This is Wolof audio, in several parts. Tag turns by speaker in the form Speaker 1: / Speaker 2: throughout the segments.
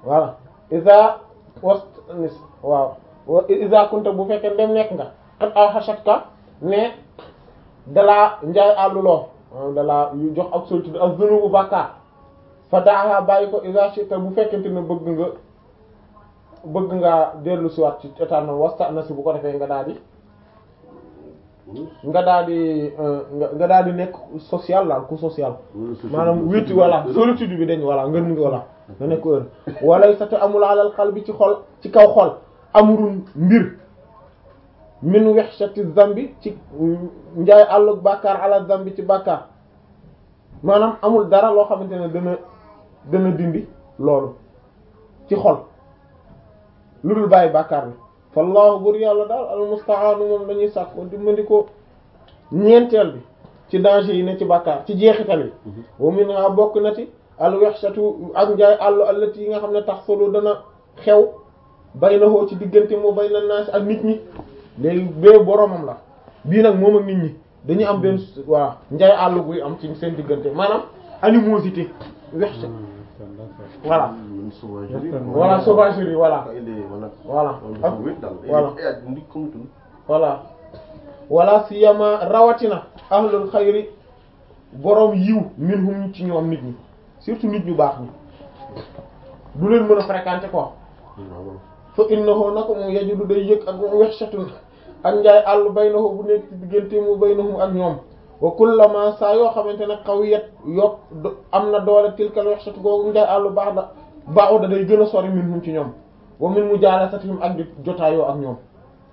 Speaker 1: voilà isa wast nis waaw isa kunta bu fekkee dem nekk nga xat aw xachatka ne dalaa njaay àlluloo dalaa yu jox ak solitude ak zunubu bàkkaar fa daaxa bàyyi ko isa shita bu fekkente ne bëgg nga bëgg nga dellu si waat ci état noonu wasta na si bu ko defee nga daal di nga daal di nga daal di nekk social laal ku social maanaam wéeti voilà solitude bi dañ voilà ngën ngi voilà nga nekk heure walay sa te amul alal xal bi ci xol ci kaw xol amurun mbir min wexshati zambi ci njaay àllug bàkkaar ala zambi ci bàkkaar maanaam amul dara loo xamante ne dana dana dindi loolu ci xol lu dul bàyyi bàkkaar bi fallahu bur yàlla daal almustaanu moom lañuy sàkk ko dimbali ko ñeenteel bi ci danger yi ne ci bàkkaar ci jeexital yi wa minha bokk na ci al wexshatu ak njaay àllu allati yi nga xam ne tax solo dana xew baynahoo ci diggante moo bayna naas ak nit ñi léegi bee boromam la bii nag moom ak nit ñi dañuy am benn waa njaay àll buy am ci seen diggante maanaam animosité wexsha voilà voilà sauvagerie voilà voilà ak voilà voilà wala siyama rawatina ahlul xayri borom yiw minhum ci ñoom nit ñi surtout nit ñu baax ñi du leen mën a fréquenter quoi fa innahu nako moom yajudu day yëg ak wexshatun ak njaay àll baynahu bu nekk ci diggante mu baynahum ak ñoom wa kullama saa yoo xamante ne qawiyat yokk am na doole tilkal wexshatu googu njaay àll baax da baaxu da day gën a sori minhum ci ñoom wa min mujalasatihim ak di jotaayoo ak ñoom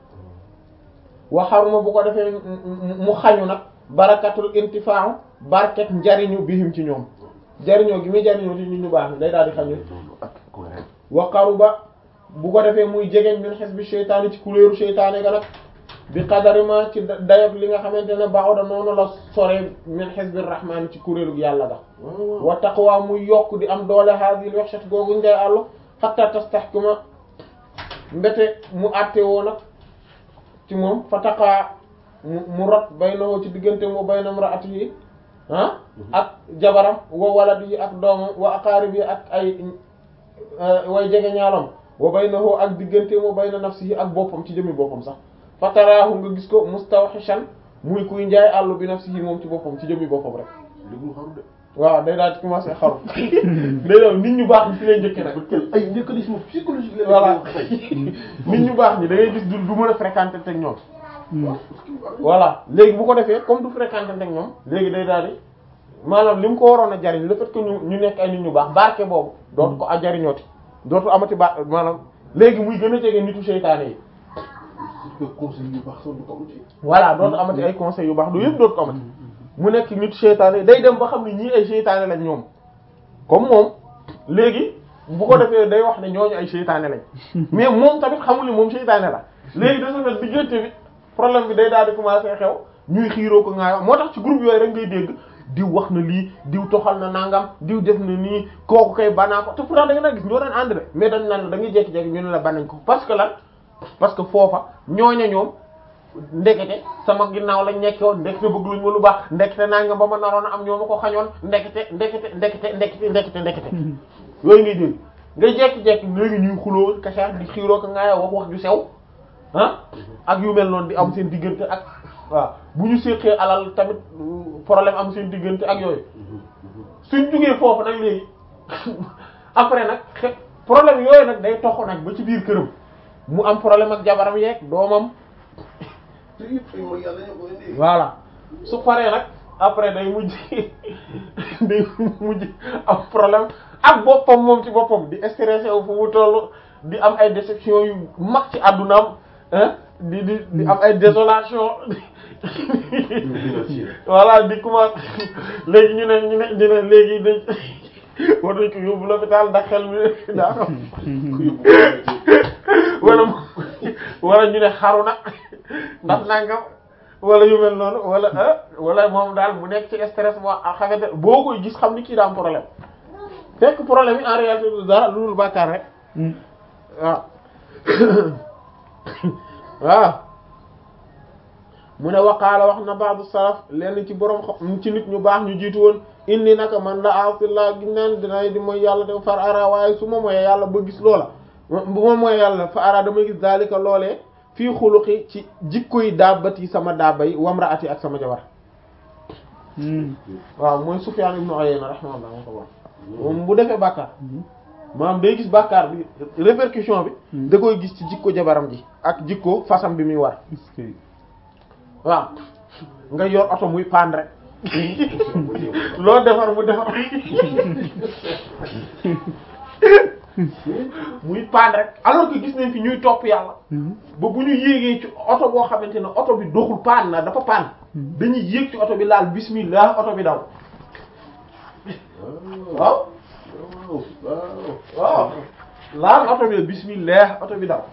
Speaker 1: wa xaruma bu ko defee mu xañu nag barakatul intifa'u barket njariñu bihim ci ñoom jariñoo gi muy jariñoo ci nit ñu baax ni day daal di xañu wa qaruba bu ko defee muy jegeñ min xisbi sheytaani ci kuréeru sheytaane ga nag bi qadari ma ci dayob li nga xamante ne baaxoda noonu la sore min xisbi rahmaani ci kuréelu yàlla ga wa taqwa muy yokk di am doole hadil wexshat googu njay àllu hatta tastahkima mbete mu àtte woo nag ci moom fa taqaa mu rot baynahu ci diggante mu bayna imraatihi ah ak jabaram wa waladihi ak doomam wa aqaaribi ak ay way jege ñaalam wa baynahu ak diggante mu bayna nafsihi ak boppam ci jëmmi boppam sax fataraahu nga gis ko mustawhishan muy kuy njaay àllu bi nafsihi moom ci boppam ci jëmmi boppam rek waaw day daal di commencer xaru day daal nit ñu baax ñi fi lay njëkke nag
Speaker 2: ay mécanisme psychologique la
Speaker 1: voilà nit ñu baax ñi da ngay gis du du mën a fréquenter ak ñoom voilà léegi bu ko defee comme du fréquenter ak ñoom léegi day daal di maanaam li mu ko waroon a jariñ le fait que ñu ñu nekk ay nit ñu baax barke boobu dootu ko a jariñooti dootu amati ba maanaam léegi muy gën a jege nitu seytaane yi
Speaker 2: conseil yu baax sax du ko amati
Speaker 1: voilà dootu amati ay conseils yu baax du yëpp dootu ko amati mu nekk nitu seytaane yi day dem ba xam ne ñii ay seytaane lañ ñoom comme moom léegi bu ko defee day wax ne ñooñu ay seytaane lañ mais moom tamit xamul ni moom seytaane la léegi de ce fait diggante bi problème bi day daal di commencer xew ñuy xiiroo ko ngaayoo moo tax ci groupe yooyu rek ngay dégg diw wax na lii diw toxal na nangam diw def na nii kooku kay banaa ko te pourtant da nga na gis ñoo daan ànd de mais dañ naan la da ngay jékki-jékki ñu ne la banañ ko parce que lan parce que foofa ñooña ñoom ndekete sama ginnaaw lañ nekkoon ndekete bëgg luñ ma lu baax ndekete nangam ba ma naroon a am ñoo ma ko xañoon ndekete ndekete ndekete ndekete ndekete ndekete yooyu ngay dégg nga jékki-jékki léegi ñuy xuloo kasaar di xiiroo ko ngaayoo wax wax ju sew ah ak yu mel noonu di am seen diggante ak waaw bu ñu séqee alal tamit problème am seen diggante ak yooyu suñ jugee foofu nag léegi après nag xe problème yooyu nag day toxu nag ba ci biir këram mu am problème ak jabaram yeeg doomam
Speaker 2: te yëpp ay mooy yàlla ñoo ko indi
Speaker 1: voilà su paree nag après day mujj day mujj am problème ak boppam moom ci boppam di stressé wu fu mu toll di am ay déception yu mag ci àddunaam hein di di di am ay désolation voilà di commencé léegi ñu ne ñu ne ñu ne léegi dañ war nañ ko yóbbu l'hôpital ndax xel mi daa ko wala wala ñu ne xaru na ndax nangam wala yu mel noonu wala ah wala moom daal bu nekk ci stress boo xamante boo koy gis xam ni kii daa am problème fekk problème yi en réalité du dara lu dul bàkkaar rek waaw waaw mu ne waqaala wax na ba'du salaf lenn ci borom xam ci nit ñu baax ñu jiitu woon inni naka man la asillah gis naa ne dinay di mooy yàlla te far ara waaye su ma moyee yàlla ba gis loola bu ma moyee yàlla fa ara damay gis daalika loolee fii xuluqi ci jikkoy daabati sama daaba yi wamraati ak sama jabar waaw mooy Sufyaan ibnu Uyayna rahimahullah moo ko wax moom bu defee bàkkaar maanaam day gis bàkkaar bi répercussion bi da koy gis ci jikko jabaram ji ak jikko fasam bi muy war waaw nga yor oto muy paan rek loo defar mu defar muy paan rek alors que gis nañ fi ñuy topp yàlla ba bu ñu yéegee ci oto boo xamante ne oto bi doxul paan na dafa paan dañuy yéeg ci oto bi laal bismillah oto bi daw waaw waaw laal oto bi bismillah oto bi daw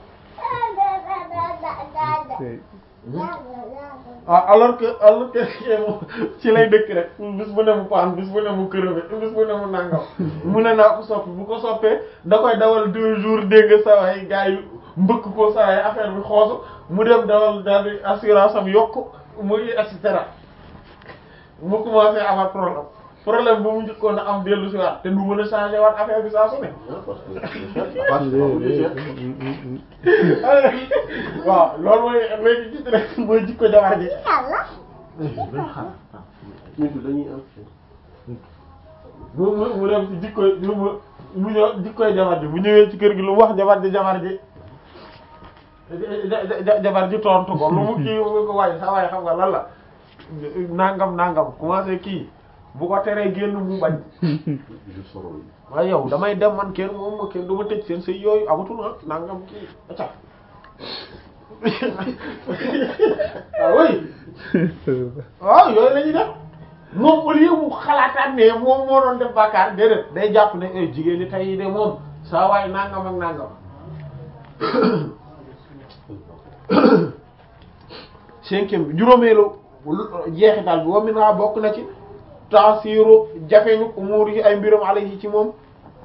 Speaker 1: ah alors que alors que ci lay dëkk rek bis bu ne mu paan bis bu ne mu crevé bis bu ne mu nangam mu ne naa ko soppi bu ko soppee da koy dawal deux jours dégg sa waay gars yi mbëkk ko sa waay affaire bi xoosu mu dem dawal daal di assurance am yokk muy et cetera mu commencé avoir problème problème bu mu njëkkoon a am dellu si waat te du mën a changer waat affaire bi saa su ne waaw loolu mooy léegi gis rek mooy jikko jabar ji mu mu mu dem ci jikkoy mu mu ñëw jikkoy jabar ji bu ñëwee ci kër gi lu mu wax jabar ji jabar ji jabar ji tontu ko lu mu kii mu ko waaye sa waaye xam nga lan la nangam nangam commencé kii bu ko teree génn mu bañ waaye yow damay dem man kenn moom ma kenn du ma tëj seen sëy yooyu amatul ah nangam kii acca waaw oui waaw yooyu la ñuy def moom au lieu mu xalaataat ne moom moo doon def bàkkaar déedéet day jàpp ne eh jigéen ñi tey de moom saa waay nangam ak nangam cinquième bi juróomeelu jeexital bi wa min ha bokk na ci taasiru jafeñu umuur yi ay mbiram alayhi ci moom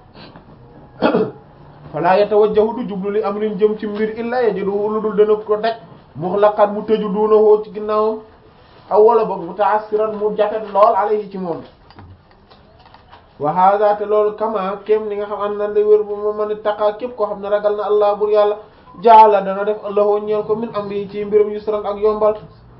Speaker 1: fala yatawajjahu du jublu li amrin jëm ci mbir illa yajiduhu lu dul dana ko daj muxlaqan mu tëju duuna woo ci ginnaawam aw wala boog mutaassiran mu jafet lool alayhi ci moom wa hada te loolu kama kem ni nga xam an nan day wér bu ma mën a taqaa képp koo xam ne ragal na allah bur yàlla jaala dana def allahoo ñeel ko min amri ci mbiram yusran ak yombal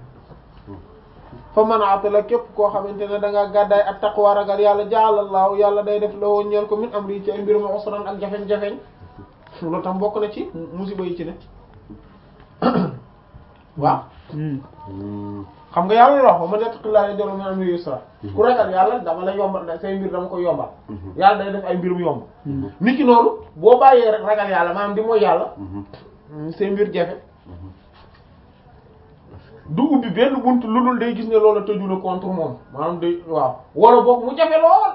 Speaker 1: fa man atala képp koo xamante ne da ngaa gàddaay ak taqwa ragal yàlla jaalallahu yàlla day def lahoo ñeel ko min amri ci ay mbiram usran ak jafeñ-jafeñ loolu tam bokk na ci musiba yi ci ne waaw xam nga yàlla la wax ma yattaqillaaha yaj'al lahu min amrihi yusra ku ragal yàlla dama la yombal say mbir dama ko yombal yàlla day def ay mbirum yomb nit ki noonu boo bàyyee rek ragal yàlla maanaam di mooy yàlla say mbir jafe du ubbi benn bunt lu dul day gis ne loolu tëju na contre moom maanaam day waaw wala boog mu jafe lool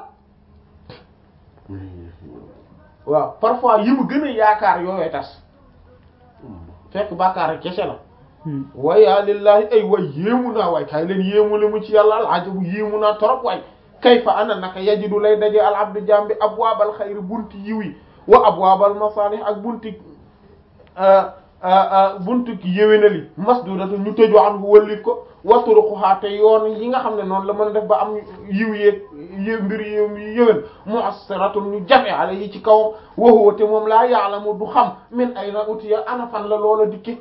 Speaker 1: waaw parfois yi mu gën a yaakaar yooyu tas fekk bàkkaar rek kese la waya lillahi ay way yéemu naa waay kay leen yéemu le mu ci yàlla al ajabu yéemu naa torop waay kayfa ana naka yajidu lay daje al abdu jambi abwaabal xayri bunti yiw yi wa abwaabal masalih ak bunti buntu yéwénali masdudatu ñu tëju an wëllif ko waturuquhaa te yoon yi nga xam ne noonu la mën a def ba am yiw yeeg yé mbir yi yéwén mu'assiratun ñu jafe ala yi ci kawam wa huwa te moom laa ya'lamu du xam min ayna utiya ana fan la loola dikke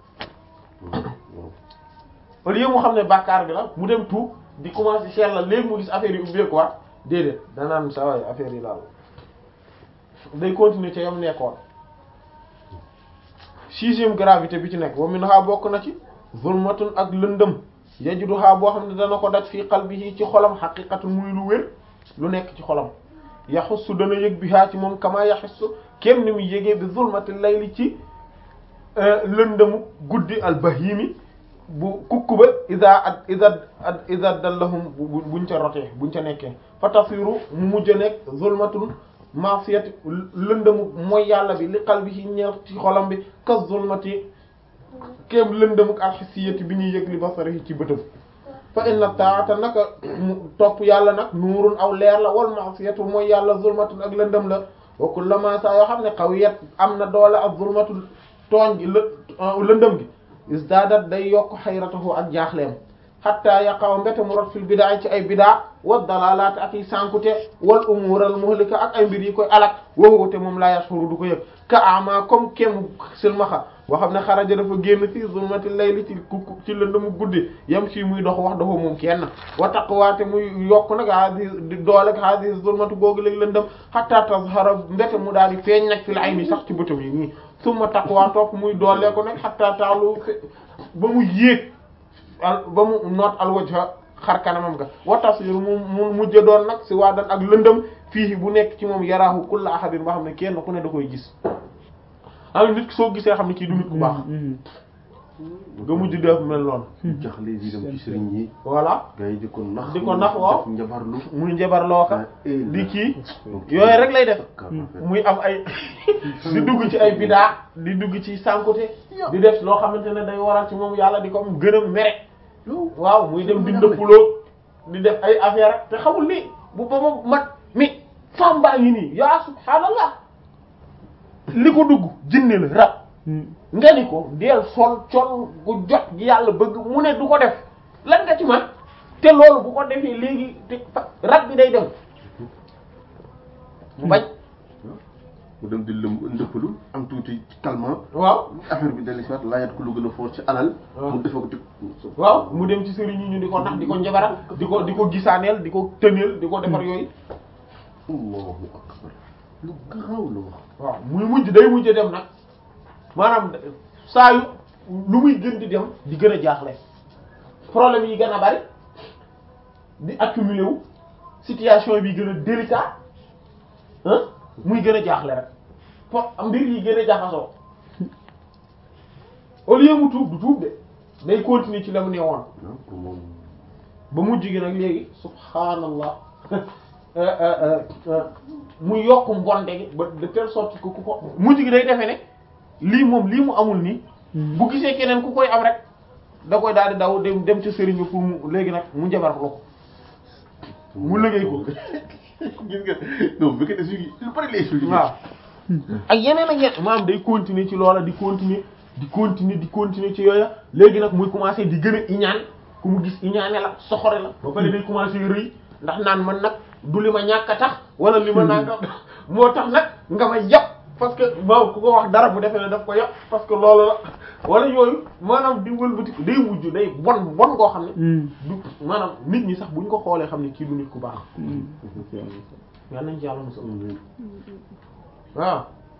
Speaker 1: au lieu mu xam ne bàkkaar bi la mu dem tuub di commencer cher la léegi mu gis affaire yi ubbeeku waat déedéet danaan sa waay affaire yi laal day continuer ca yam nekkoon sixième gravité bi ci nekk wa min ha bokk na ci zulmatun ak lëndëm yajudu ha boo xam ne dana ko daj fii qalbihi ci xolam xaqiqatun muy lu wér lu nekk ci xolam yaxussu dana yëg bi haa ci moom kama yaxussu kenn ni muy yëgee bi zulmati layli ci lëndëmu guddi al bahimi bu kukku ba ida ad ida ad ida dallahum buñ ca rotee buñ ca nekkee fa tasiru mu mujj a nekk zulmatun maasiyati lëndëmu mooy yàlla bi li qalbihi ñeel ci xolam bi ka zulmati kéem lëndëmuk alxisiyati bi ñuy yëg li basarihi ci bëtëm fa inna taata naka mu topp yàlla nag nuurun aw leer la wal maasiyatu mooy yàlla zulmatun ak lëndëm la wa kullama saa yoo xam ne qawiyat am na doole ak zulmatu tooñ gi lë lëndëm gi isdaadat day yokk xayratahu ak jaaxleem xatta yaqaw mbete mu rot fil bidaa ci ay bidaa wa dalalaat ak yi sànkute wal umural muhlika ak ay mbir yi koy alak wowute moom laa yashuru du ko yëg ka ama comme kem silmaxa boo xam ne xaraja dafa génn fi zulmati layli ci ci lëndëmu guddi yam si muy dox wax dafa moom kenn wa taqwaate muy yokk nag hadi di dooleg hadi zulmatu googu léegi lëndëm hatta tazhara mbete mu daal di feeñ nag fil ayni sax ci bëtam yi nii summa taqwa topp muy doolee ko nag hatta taalu ba mu yéeg al ba mu noot al wajha xar kanamam ga wa tasir mu mu mujj doon nag si waa dan ak lëndëm fii bu nekk ci moom yaraahu kulla ahadin boo xam ne kenn ku ne da koy gis am nit soo gisee xam ne kii du nit ku baax nga mujj def mel noonu
Speaker 2: jaxle yi dem ci sëriñ yi
Speaker 1: voilà
Speaker 2: gars yi di ko nax
Speaker 1: di ko nax waaw
Speaker 2: def njabarlu
Speaker 1: muy njabar looka
Speaker 2: Eh,
Speaker 1: di kii
Speaker 2: ok.
Speaker 1: yooyu rek lay def
Speaker 2: D'accord.
Speaker 1: muy am ay di dugg ci ay bidaa di dugg ci sànkute di def loo xamante ne day waral ci moom yàlla di ko am gën a mere
Speaker 2: yow
Speaker 1: waaw muy dem di ndëppaloo di def ay affaire te xamul ni bu ba ma mat mi femme baa ngi nii yaa subhaanallah li ko dugg jinne la rab nga ni ko deel sol col gu jot gi yàlla bëgg mu ne du ko def lan nga ci man te loolu bu ko defee léegi te fa- rab bi day dem mu bañ
Speaker 2: mu dem di lëm ndëppalu am tuuti calmant
Speaker 1: waaw
Speaker 2: affaire bi dellu si waat laajat ko lu gën a fort ci alal
Speaker 1: waaw.
Speaker 2: mu defe ko ci
Speaker 1: waaw mu dem ci sëriñ yi ñu di ko nax di ko njabaral di ko di ko gisaaneel di ko tëneel di ko defar yooyu
Speaker 2: Allahu akbar lu garaaw la wax
Speaker 1: waaw muy mujj day mujj dem nag maanaam saa yu lu muy gën di dem di gën a jaaxle problème yi gën a bari di accumuler wu situation bi gën a délicat ah muy gën a jaaxle rek fo mbir yi gën a jaxasoo au lieu mu tuub du tuub de day continuer ci la mu ne woon
Speaker 2: ah pour moom
Speaker 1: ba mujj gi nag léegi subhaanallah mu yokk mbonde gi ba de telle sorte que ku ko mujj gi day defee ne lii moom lii mu amul nii bu gisee keneen ku koy am rek da koy daal di daw dem dem ci sëriñ bi pour mu léegi nag mu njabar la ko mu liggéey ko
Speaker 2: gis nga non bu fekkee ne suñu lu bari lay suñu
Speaker 1: waaw ak yeneen ak yeneen maanaam day continuer ci loola di continuer di continuer di continuer ci yooya léegi nag muy commencer di gën a iñaan ku mu gis iñaane la soxore la ba pare day commencer rëy ndax naan man nag du li ma ñàkk a tax wala li ma nanga moo tax nag nga ma yàpp parce que moom ku ko wax dara bu defee ne daf ko yàpp parce que loolu la wala yooyu maanaam di wëlbati ko day mujj day bon bon koo xam ne du maanaam nit ñi sax buñ ko xoolee xam ne kii du nit ku baax yal nañ ci yàlla musal waaw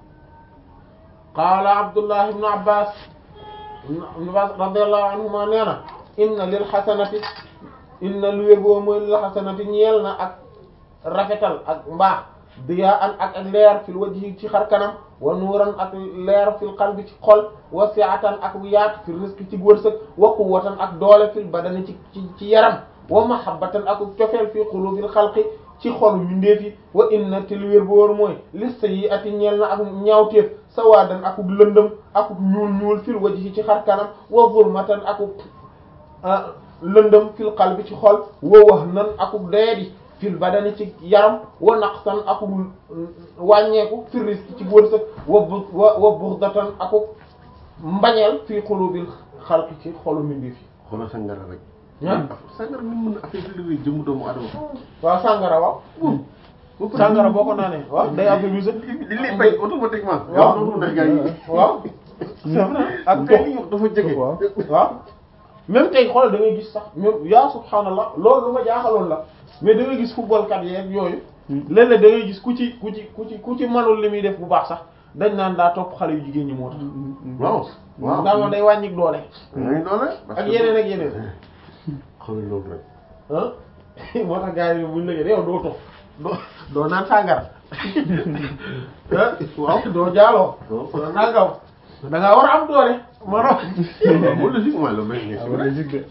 Speaker 1: qaala abdullah ibnu abbas ibnu abbas radiyallahu anhuma nee na inna lil xasanati inna lu wér boo mooy lil xasanati ñeel na ak rafetal ak mbaax diyaa an ak ak leer fil wajhi ci xar kanam wa nuuran ak leer fil qalbi ci xol wa si'atan ak yaat fil rizqi ci wërsëg wa quwwatan ak doole fil badani ci ci ci yaram wa mahabbatan ak cofeel fi qulubil xalqi ci xolu mbindeef yi wa inna te lu wér bu wóor mooy lis sayyi'ati ñeel na ak ñaawteef sawaadan akuk lëndëm akuk ñuul ñuul fil wajhi ci xar kanam wa zulmatan akuk lëndëm fil qalbi ci xol wa wahnan akuk doyadi fil badani ci yaram wa naqsan akuk wàññeeku fil rizqi ci wërsëg wa bu wa wa bughdatan akuk mbañeel fi qulubil xalqi ci xolu mbindeef yi
Speaker 2: xoolal sangara rek
Speaker 1: ah
Speaker 2: sangara ni mën a affaiblir jëmm doomu adama
Speaker 1: waaw sàngara waaw sàngara boo ko naanee waaw day affaiblir
Speaker 2: li lay fay automatiquement
Speaker 1: waaw
Speaker 2: yow dootu gars yi
Speaker 1: waaw c'est vrai ak
Speaker 2: tey
Speaker 1: tox
Speaker 2: li ñu wax dafa jege
Speaker 1: waaw waaw même tey xoolal da ngay gis sax même yaa subhaanallah loolu lu ma jaaxaloon la mais da ngay gis football kat yeeg yooyu léeg-léeg da ngay gis ku ci ku ci ku ci ku ci manul li muy def bu baax sax dañ naan daa topp xale yu jigéen ñi moo tax
Speaker 2: waaw waaw
Speaker 1: ndaa moom day wàññi doole
Speaker 2: ngay doole
Speaker 1: ak yeneen ak yeneen
Speaker 2: xoolal loolu rek
Speaker 1: ah moo tax gars yi buñ lëgee yow doo tox doo doo naan sàngara ah waaw doo jaaloo
Speaker 2: waaw
Speaker 1: doo nangam da ngaa war a am doole mano
Speaker 2: bu logiquement la mais mais c'est vrai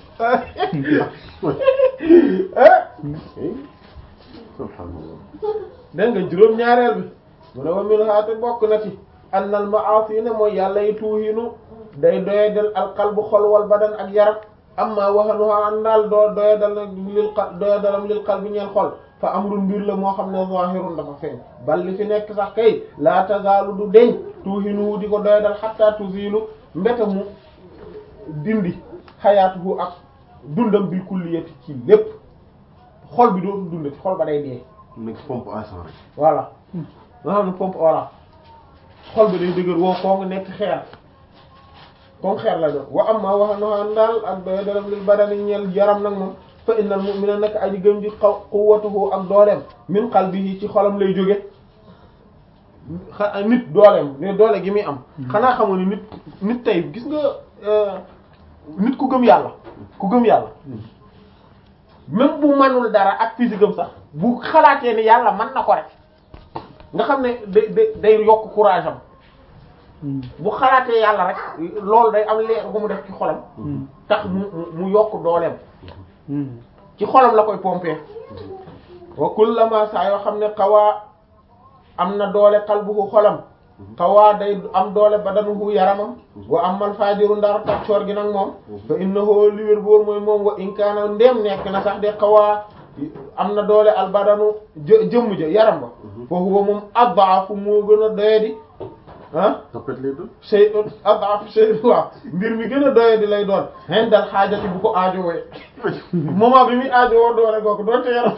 Speaker 2: subhanallah
Speaker 1: dégg nga juróom-ñaareel bi mu ne wa min haate bokk na ci annal ma'asi ne mooy yàlla yi tuuhinu day doyadal alqalbu xol wal badan ak yaram amma wahanuha an daal doo doyadal nag lil qal doyadalam lil qalbi ñeel xol fa amrun mbir la moo xam ne zahirun dafa feeñ bal li fi nekk sax kay la tazaalu du deñ tuuhinu di ko doyadal hatta tuzilu mbete mu dindi xayaatuhu ak dundam bil kulliyati ci lépp xol bi dootul dundati xol ba day dee
Speaker 2: nekk pompe à sang rek.
Speaker 1: voilà nga xam ne pompe voilà xol bi day dëgër woo koo nga nekk xeer comme xeer la doon wa amma wax noxaan daal ak doy dalam lil badani ñeel yaram nag moom fa innal mu'mina nekk aji gëm ji xaw quwwatuhu ak dooleem min qalbihi ci xolam lay jóge xa nit dooleem ne doole gi muy am xanaa xamoon ni nit nit tey gis nga nit ku gëm yàlla ku gëm yàlla même bu manul dara ak physique am sax bu xalaatee ni yàlla mën na ko rek nga xam ne day day day yokk courage am bu xalaatee yàlla rek loolu day am leer bu mu def ci xolam tax mu mu yokk dooleem ci xolam la koy pomper wa kullama saa yoo xam ne xawaa am na doole qalbuhu xolam xawaa day am doole badanuhu yaramam wa amal fajiru ndar taccoor gi nag moom fa innahu li wér boor mooy moom wa in kaana ndéem nekk na sax de xawaa am na doole al badanu jë jëmm ja yaram ba fa huwa moom adaafu moo gën a doyadi ah
Speaker 2: tapet lay doon.
Speaker 1: shay adaafu shay waaw mbir mi gën a doyadi lay doon hen dal xaajati bu ko aajowee moment bi muy aajowoo doole googu doonte yaram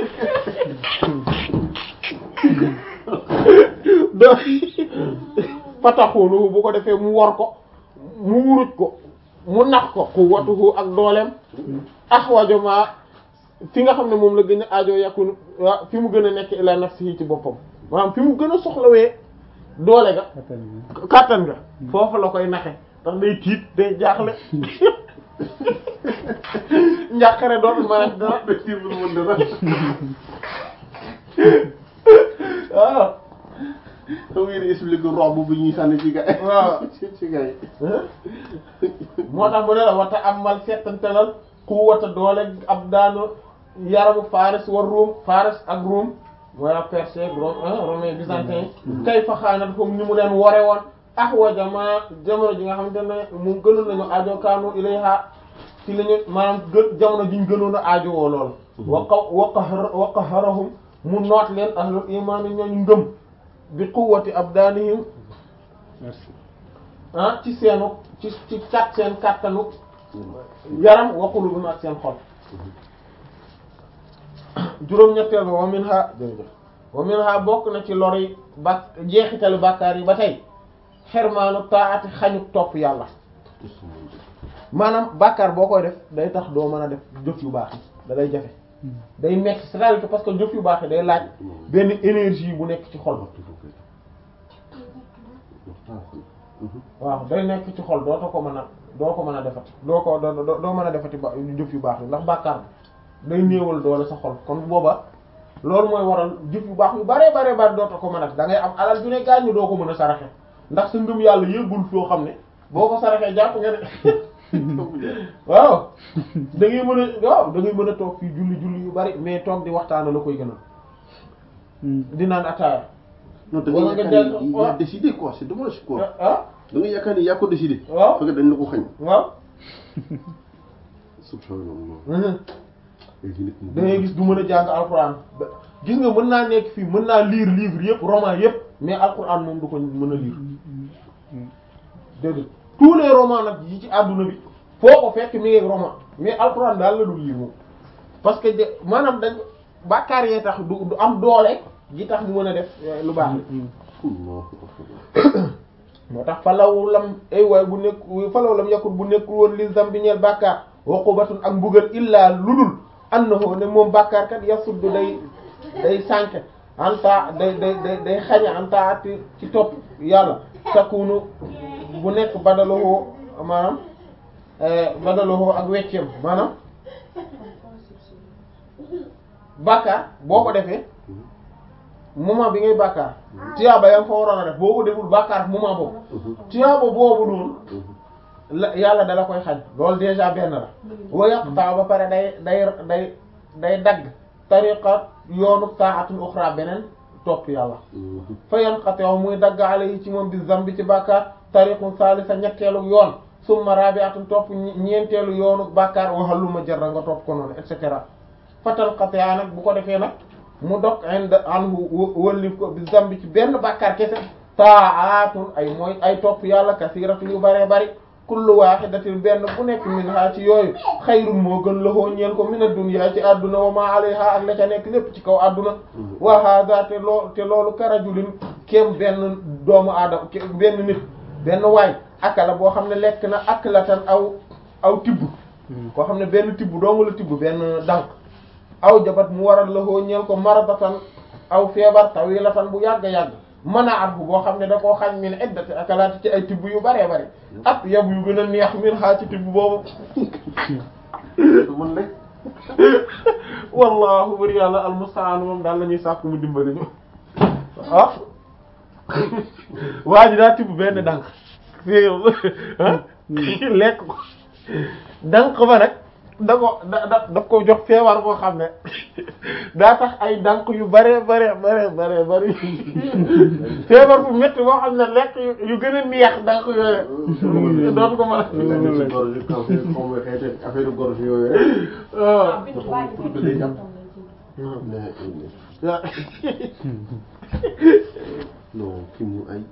Speaker 1: do fataxunuhu bu ko defee mu war ko mu wuruj ko mu nax ko ku watuhu ak dooleem axwajo ma fi nga xam ne moom la gën a aajo yakun wa fi mu gën a nekk ila nafsihi ci boppam maanaam fi mu gën a soxlawee doole ga kàttan ga foofu la koy naxe ndax day tiit day jaaxle njàqare doon ma dara
Speaker 2: dara mën dara.
Speaker 1: waaw
Speaker 2: xam ngeen expliqué robe bu ñuy sànni ci gars yi.
Speaker 1: waaw.
Speaker 2: ci ci gars yi.
Speaker 1: moo tax mu ne la wata amal settantalal quwwata doole ab daanu yaramu Faris war Ruum Faris ak Ruum mooy ak Perse Rome romain byzantin kay fa xaanat comme ni mu leen wore woon ah wa jamaa jamono ji nga xamante ne mu gënoon nañu aajo kaanu ilayha ci la ñu maanaam gën jamono ji ñu gënoon a aajo woo lool. wa qaw wa qahar wa qaharahum mu noot leen ahlul imaan ñooñu ngëm bi quwwati abdaanihim ah ci seenu ci ci kat seen kattanu yaram wa qulubihim ak seen xol juróom-ñetteel ba wa minha wa minha bokk na ci lor yi ba jeexitalu bàkkaar yi ba tey xermaanu taati xañuk topp yàlla maanaam bàkkaar boo koy def day tax doo mën a def jëf yu baax yi da lay jafe day nekk c'est-à-dire que parce que jëf yu baax yi day laaj benn énergie bu nekk ci xol waaw day nekk ci xol dootoo ko mën a doo ko mën a defati doo ko doo doo mën a defati ba jëf yu baax yi ndax bàkkaar day néewal doole sa xol kon booba loolu mooy waral jëf yu baax yu bare bare bare dootoo ko mën a da ngay am alal ju ne gaañu doo ko mën a saraxe ndax sa ngëm yàlla yëggul foo xam ne boo ko saraxee jàpp nga ne waaw da ngay mën a waaw da ngay mën a toog fii julli julli yu bari mais toog di waxtaana la koy gënal di naan ataaya
Speaker 2: non da nga yaakaar ni il a décidé quoi c'est dommage quoi
Speaker 1: ah
Speaker 2: da nga yaakaar ni yaa ko décidé.
Speaker 1: waaw
Speaker 2: fekk dañ la ko xañ.
Speaker 1: waaw
Speaker 2: subhanallah.
Speaker 1: da ngay gis du mën a jàng alxuraan gis nga mën naa nekk fii mën naa lire livre yëpp roman yëpp mais alxuraan moom du ko mën a lire dégg tous les romans nag yi ci àdduna bi foo ko fekk mi ngi roman mais alxuraan daal la dul lire moom parce que de maanaam dañ bàkkaar yee tax du du am doole gi tax mu mën a def lu baax moo tax falaw lam ay waay bu nekk falaw lam yakul bu nekkul woon li zambi ñeel bàkkaar waqubatun ak mbugal illaa ludul annahu ne moom bàkkaar kat yasuddu day day sànke anta day day day day xañe anta ci ci topp yàlla takunu bu nekk badalohoo maanaam badalohoo ak wecceem maanaam bàkkaar boo ko defee moment bi ngay bàkkaar tiyaaba yaa ngi fa waroon a def boo ko deful bàkkaar moment boobu tiyaaba boobu noonu la yàlla dala koy xañ loolu déjà benn la wa yaqta ba pare day day day day dagg tariqa yoonu ta'atul ukhra beneen topp yàlla fa yanqati muy dagg alayhi ci moom bi zambi ci bàkkaar tariqun salisa ñetteelu yoon summa rabi'atun topp ñeenteelu yoonu bàkkaar waxaluma jarra nga topp ko noonu et cetera fatal qati'a nag bu ko defee nag mu dog ind anhu wëllif ko bi zambi ci benn bàkkaar kese ta'atun ay mooy ay topp yàlla kasiratu yu bare bari kullu wahidatin benn bu nekk min ha ci yooyu xayrun moo gën loxoo ñeel ko min ad-dunya ci adduna wa ma alayha ak la ca nekk lépp ci kaw adduna wa hada te loo te loolu karajulin kéem benn doomu aadama benn nit benn waay akala boo xam ne lekk na aklatan aw aw tibb koo xam ne benn tibb doonga la tibb benn dànk aw jabat mu waral loxoo ñeel ko maradatan aw feebar tawilatan bu yàgg-yàgg mën a at bu boo xam ne da koo xañ min iddati akalaati ci ay tibb yu bëree bëri at yab yu gën a neex min xaa ci tibb boobu
Speaker 2: man rek
Speaker 1: wallahu bari yàlla almustaan moom daal la ñuy sàkk mu dimbali ñu ah waa ji daa tibb benn dànk lekk ko dànk ba nag da ko da da daf ko jox feebar boo xam ne daa tax ay dànk yu bare bare bare bare bari feebar bu métti boo xam ne lekk yu gën a neex dànk yooyu doon ko mën a
Speaker 2: si gorge yi kaw xaw ma xeete affaire gorge yooyu rek
Speaker 1: waaw
Speaker 2: nga xam ne pour que day jàpp
Speaker 1: waaw
Speaker 2: non kii mu ay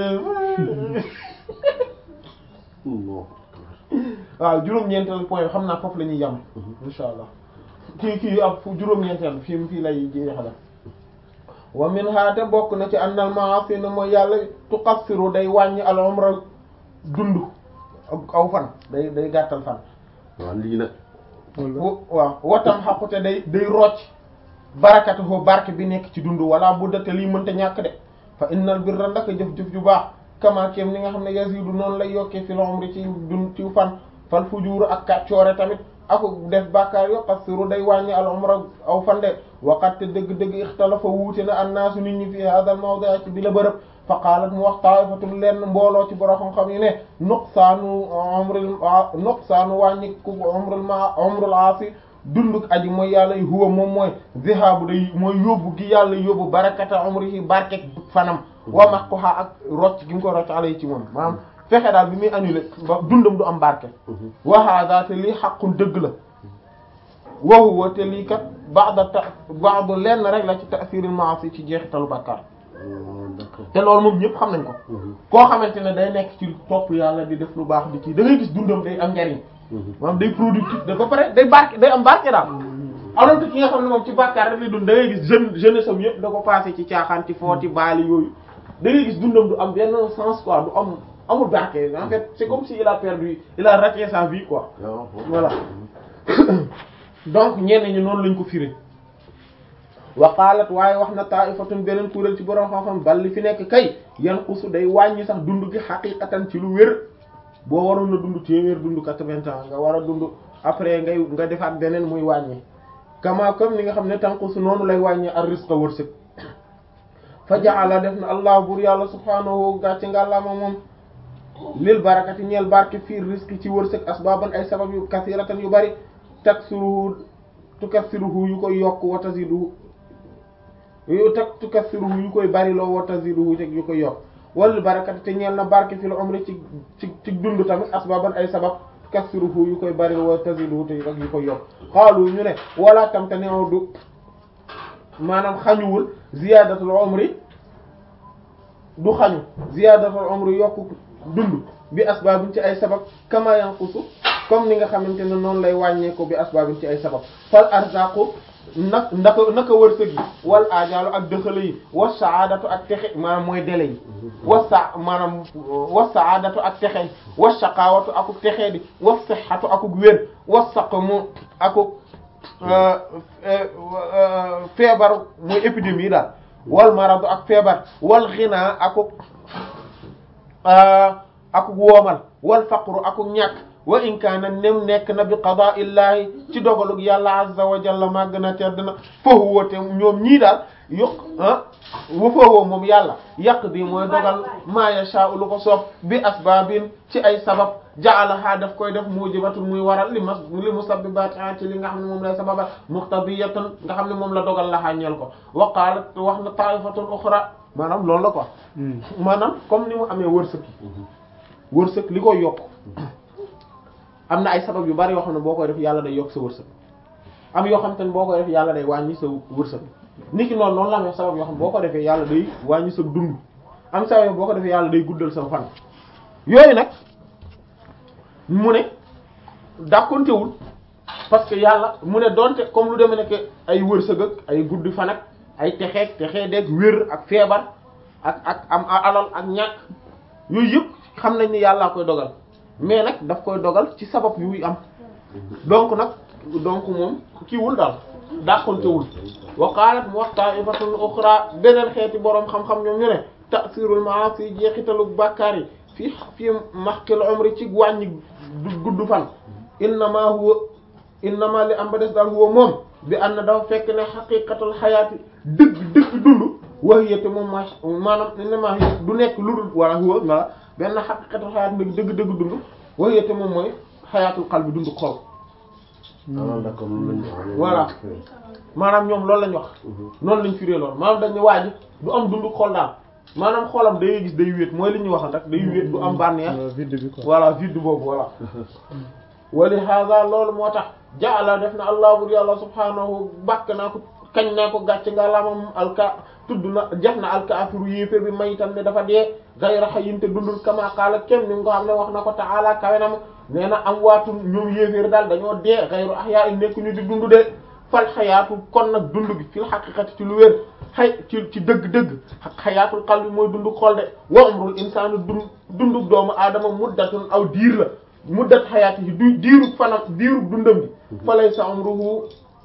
Speaker 2: non
Speaker 1: waaw juróom-ñeenteel point xam naa foofu la ñuy yem insha allah kii kii ab fu juróom-ñeenteel fii fii lay jeexal wa min haate bokk na ci annal ma'asi na mooy yàlla tuqassiru day wàññi al umra dund ak aw fan day day gàttal fan
Speaker 2: waaw lii nag
Speaker 1: wa- waaw watam xaqute day day rocc barakatuhu barke bi nekk ci dund wala bu date lii mënta ñàkk de fa innal birra ndaka jëf-jëf ju baax kama kem ni nga xam ne yazidu noonu lay yokkee fil umri ci dund ci fan fal fujuuru ak kàccoore tamit aku def bàkkaar yo qassiru day wàññi al umra aw fan de waqat te dëgg-dëgg ixtalafa wuute na annaasu nit ñi fi hadal mawdi ci bi la bërëb fa qaalat mu wax taifatun lenn mbooloo ci borom xam-xam yi ne nuqsaanu umril nuqsaanu wàññi ku umrul ma umrul aasi dunduk aji mooy yàlla huwa moom mooy zihabu day mooy yóbbu gi yàlla yóbbu barakata umrihi barke fanam wa maquha ak rocc gi mu ko rocc alay ci moom maanaam fexe daal bi muy annulé ba dundam du am barke wa hada te lii xaqun dëgg la wa huwa te lii kat ba'da ta ba'du lenn rek la ci ta'siril ma'asi ci jeexitalu bàkkaar
Speaker 2: d'accord
Speaker 1: te loolu moom ñëpp xam nañ ko koo xamante ne day nekk ci topp yàlla di def lu baax di ci da ngay gis dundam day am njariñ maanaam day productif da ba pare day barke day am barke daal alors que ki nga xam ne moom ci bàkkaar rek lay dund da ngay gis jeune jeunesse am yëpp da ko passé ci caaxaan ci footi baali yooyu da ngay gis dundam du am benn sens quoi du am amul barke en fait c'est comme si il a perdu il a raté sa vie quoi
Speaker 2: waaw
Speaker 1: voilà donc ñenn ñi noonu lañ ko firé wa qalat waaye wax na ta'ifatun beneen kuréel ci borom xam-xam bal li fi nekk kay yanqusu day wàññi sax dund gi xaqiqatan ci lu wér boo waroon na dund téeméer dund quatre-vingts ans nga war a dund après ngay nga defaat beneen muy wàññi kama comme ni nga xam ne tanqusu noonu lay wàññi ar rizqa wërsëg fa ja'ala def na allah bur yàlla subhanahu gàcce ngàllaama moom lil barakati ñeel barke fii risque ci wërsëg asbaaban ay sabab yu kasiratan yu bari taksiruhu tukassiruhu yu koy yokk wa taziduhu yu tak tukassiruhu yu koy bari loo wa taziduhu te yu koy yokk wal barakati te ñeel na barke fil umri ci ci ci dund tamit asbaaban ay sabab tukassiruhu yu koy bari loo wa taziduhu te yu koy yokk xaalu ñu ne wala tam te neew du maanaam xañuwul ziyadatul umri du xañu ziyadatul umri yokku dund bi asbaabin ci ay sabab kama yanqusu comme ni nga xamante ne noonu lay wàññeeku bi asbaabin ci ay sabab fal arzaqu nag ndaka naka wërsëg yi wal ajaalu ak dëxale yi wa saadatu ak texe maanaam mooy dele yi wa sa maanaam wa saadatu ak texe wa shaqawatu akuk texee di wa sihhatu akuk wér wa saqmu akuk feebar mooy épidémie daal wal maradu ak feebar wal xinaa akuk akuk woomal wal faqru akuk ñàkk wa in kaana nem nekk na bi qadaa illahi ci dogalug yàlla azza wa jalla màgg na tedd na fa huwa te ñoom ñii daal yokk ah wa fa huwa moom yàlla yaqdi mooy dogal ma yasha'u lu ko soob bi asbaabin ci ay sabab ja'alaha daf koy def mujibatun muy waral li mas li musabbibaatiha ci li nga xam ne moom lay sababal muqtadiyatan nga xam ne moom la dogal la xàññeel ko wa qaalat wax na ta'ifatun ukhra maanaam loolu la quoi maanaam comme ni mu amee wërsëg wërsëg li koy yokk am na ay sabab yu bari yoo xam ne boo koy def yàlla day yokk sa wërsëg am yoo xam te ne boo koy def yàlla day wàññi sa wërsëg nit ki noonu noonu la amee sabab yoo xam ne boo ko defee yàlla day wàññi sa dund am sabab yoo boo ko defee yàlla day guddal sa fan yooyu nag mu ne dàkkontewul parce que yàlla mu ne donte comme lu demee nekk ay wërsëg ak ay guddi fan ak ay texeeg texee deeg wér ak feebar ak ak am alal ak ñàkk yooyu yëpp xam nañ ni yàllaa koy dogal mais nag daf koy dogal ci sabab yuy am donc nag donc moom kiiwul daal dàqontewul wa qalat mu wax ta'ifatun ukhra beneen xeeti boroom xam-xam ñoom ñu ne ta'sirul ma'asi jeexitalu bàkkaar yi fii fii mahkil umri ci wàññi gudd fan innama huwa innama li am ba des daal huwa moom bi ànd na dafa fekk ne xaqiqatul xayaati dëgg dëgg dund waxiyate moom ma maanaam innama du nekk lu dul wala huwa wala benn xaqiqatul xayaati dëgg dëgg dëgg dund waxiyate moom mooy xayaatul qalbi dund xol
Speaker 2: ah d'accord loolu lañ wax.
Speaker 1: voilà maanaam ñoom loolu lañ wax noonu lañ firee loolu maanaam dañ ne waa ji du am dund xol daal maanaam xolam day gis day wéet mooy li ñuy waxal rek day wéet du am bànneex
Speaker 3: vide bi quoi.
Speaker 1: voilà vide boobu voilà wali hada loolu moo tax jaala def na allah bur yàlla subhaanahu bàkk naa ko kañ naa ko gàcc nga lamam alka tudd na jax na alkaafiru yéefér bi mayitan ne dafa dee gayra hayyin te dundul kama qaala kem ni nga ko xam ne wax na ko ta'ala kawe na ma nee na am waatu ñoom yéeféer daal dañoo dee gayru ahyaa in nekk ñu di dund de fal xayaatu kon nag dund gi fil haqiqati ci lu wér xay ci ci dëgg-dëgg xayaatul qalbi mooy dund xol de wa umrul insaanu dund dundug doomu aadama muddatun aw diir la muddat xayaati yi du diirug fanam diirug dundam gi falay sa umruhu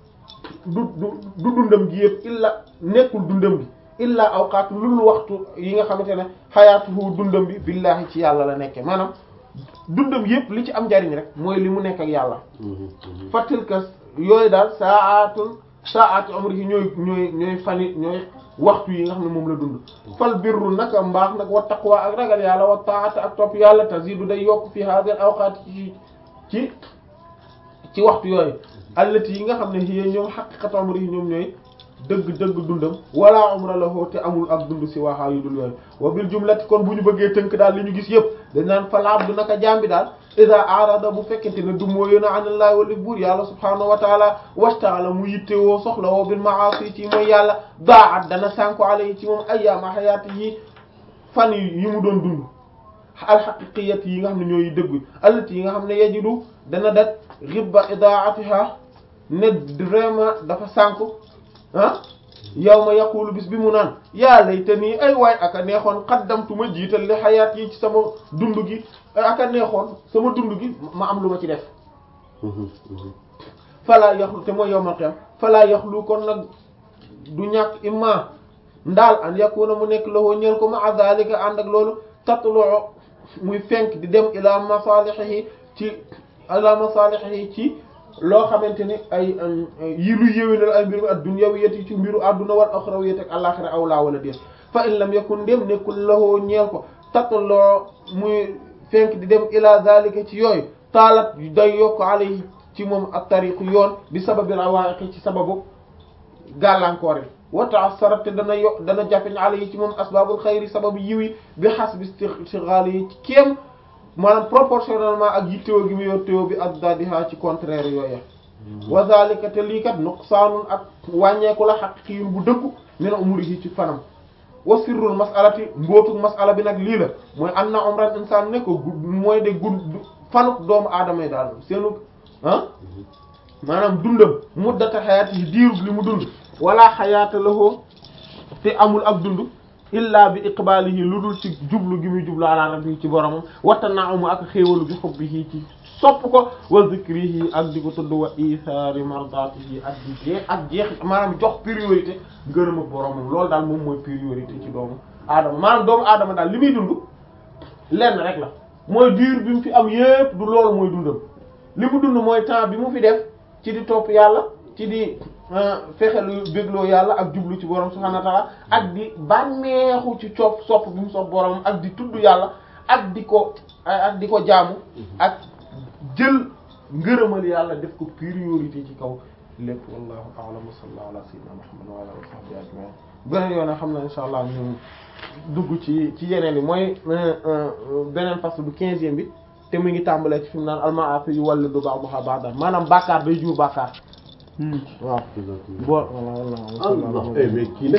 Speaker 1: du du du dundam gi yëpp illa nekkul dundam gi illa awqaat lul waxtu yi nga xamante ne xayaatuhu dundam bi billahi ci yàlla la nekke maanaam dundam yëpp li ci am njariñ rek mooy li mu nekk ak yàlla fatilka yooyu daal saatun saatu umrihi ñooy ñooy ñooy fani ñooy waxtu yi nga xam ne moom la dund fal birru naka mbaax nag wa taqwa ak ragal yàlla wa taata ak topp yàlla tazidu day yokk fi hadhihi al awqat ci ci ci waxtu yooyu allati yi nga xam ne hiya ñoom haqiqatu umrihi ñoom ñooy dëgg dëgg dundam wala umra lahu te amul ak dund si waaxaa yu dul yooyu wa bil jumlati kon bu ñu bëggee tënk daal li ñu gis yëpp dañ naan fal abdu naka jaam bi daal ida arada bu fekkente ne du moo yéen a anallahi wala buur yàlla subhanahu wa taala wastaala mu yittewoo soxla woo bil maasi ci mooy yàlla daat dana sànko alayhi ci moom ayyaama xayaati yi fan yi mu doon dund alxaqiqiyat yi nga xam ne ñooy dëgg allati yi nga xam ne yajidu dana dat ribba idaatiha ne vraiment dafa sànko ah yow ma yaqulu bis bi mu naan yaa laytanii ay waay aka neexoon qaddamtu ma jiital li xayaat yi ci sama dund gi aka neexoon sama dund gi ma am lu ma ci def falaa yaxlu te mooy yowmal qiyam falaa yaxlu kon nag du ñàkk imma ndaal an yakuna mu nekk lahu ñeel ko ma zalika ànd ak loolu tatlu muy fenk di dem ila masalihihi ci ila masalihihi ci loo xamante ne ay yi lu yéwénal ay mbiru ad-dunyawiyati ci mbiru adduna wal akhrawiyati ak alaxira aw laa wala déet fa in lam yakun ndem nekkul lahoo ñeel ko tattaloo muy fenk di dem ila zalika ci yooyu taalat day yokk alayhi ci moom ak tariqu yoon bi sababil awaa'iqi ci sababu gàllankoor yi wa ta'assarat te dana yo dana jafeñ alayhi ci moom asbabul xayri sababu yiwi bi hasbi istighali yi ci kéem maanaam proportionnellement ak yittewoo gi mu yor teewoo bi ak dadiha ci contraire yooya wa zalika te lii kat nuqsaanun ak wàññeeku la haqiqiyyun bu dëggu min umurihi ci fanam wa sirrul mas'alati mbootuk mas'ala bi nag lii la mooy anna umran insaan ne ko gudd mooy de gudd fanuk doomu aadama yi daal seenu ah maanaam dundam muddata xayaati yi diirub li mu dund wala xayaata lahu te amul ak dund illa bi iqbaalihi lu dul ci jublu gi muy jublu ala rabbi ci boromam wata naamu ak xéewalu bi xubbihi ci sopp ko wa zikrihi ak di ko tudd wa isaari mardatihi ak di jeex ak jeex maanaam jox priorité ngërëm ak boromam loolu daal moom mooy priorité ci doomu aadama maanaam doomu aadama daal li muy dund lenn rek la mooy diir bi mu fi am yépp du loolu mooy dundam li mu dund mooy temps bi mu fi def ci di topp yàlla ci di fexe lu bégloo yàlla ak jublu ci borom subhanahu wa ta'ala ak di bànneexu ci copp sopp bi mu sopp borom ak di tudd yàlla ak di ko ak di ko jaamu ak jël ngërëmal yàlla def ko priorité ci kaw lépp wallahu a'lam wa sallallahu ala sayyidina muhammad wa ala alihi wa sahbihi ajma'in beneen yoon xam na insha allah ñu dugg ci ci yeneen yi mooy beneen fasl bu quinzième bi te mu ngi tàmbalee ci fi mu naan almaafi yu wàllu du baax bu baax maanaam bàkkaar day jur bàkkaar waaw. bon voilà voilà.
Speaker 2: Allah eh mais kii